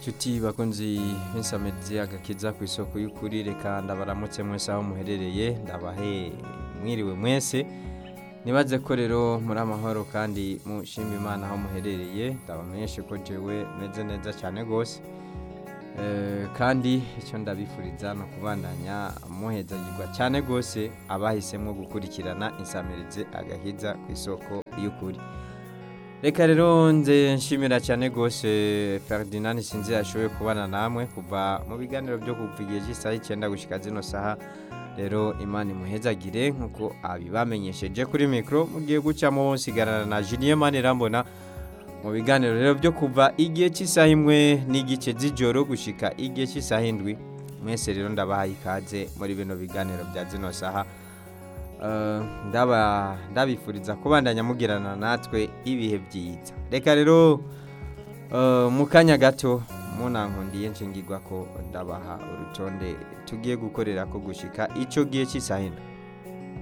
Nshuti bakunzi b'insamirizi agakiza ku isoko y'ukuri reka ndabaramutse mwese aho muherereye ndabahe mwiriwe mwese nibaze ko rero muri amahoro kandi mushima imana aho muherereye ndabamenyeshe ko jewe meze neza cyane rwose Eh, kandi icyo ndabifuriza ni ukubandanya muhezagirwa cyane rwose abahisemo gukurikirana insamirizi agahiza ku isoko y'ukuri reka rero nze nshimira cyane rwose Ferdinand sinzi yashoboye kubana namwe kuva mu biganiro byo kuva igihe cy'isaha icyenda gushyika zino saha rero imana imuhezagire nk'uko abibamenyesheje kuri mikoro mugiye gucamo sigarana na Julien Manirambona mu biganiro rero byo kuva igihe cy'isaha imwe n'igice z'ijoro gushyika igihe cy'isaha indwi mwese rero ndabahaye ikaze muri bino biganiro bya zino saha Eh, ndaba ndabifuriza kubandanya mugirana natwe ibihe byiza reka rero eh, mu kanya gato munankundiye nshingirwa ko ndabaha urutonde tugiye gukorera ko gushyika icyo gihe cy'isaha indwi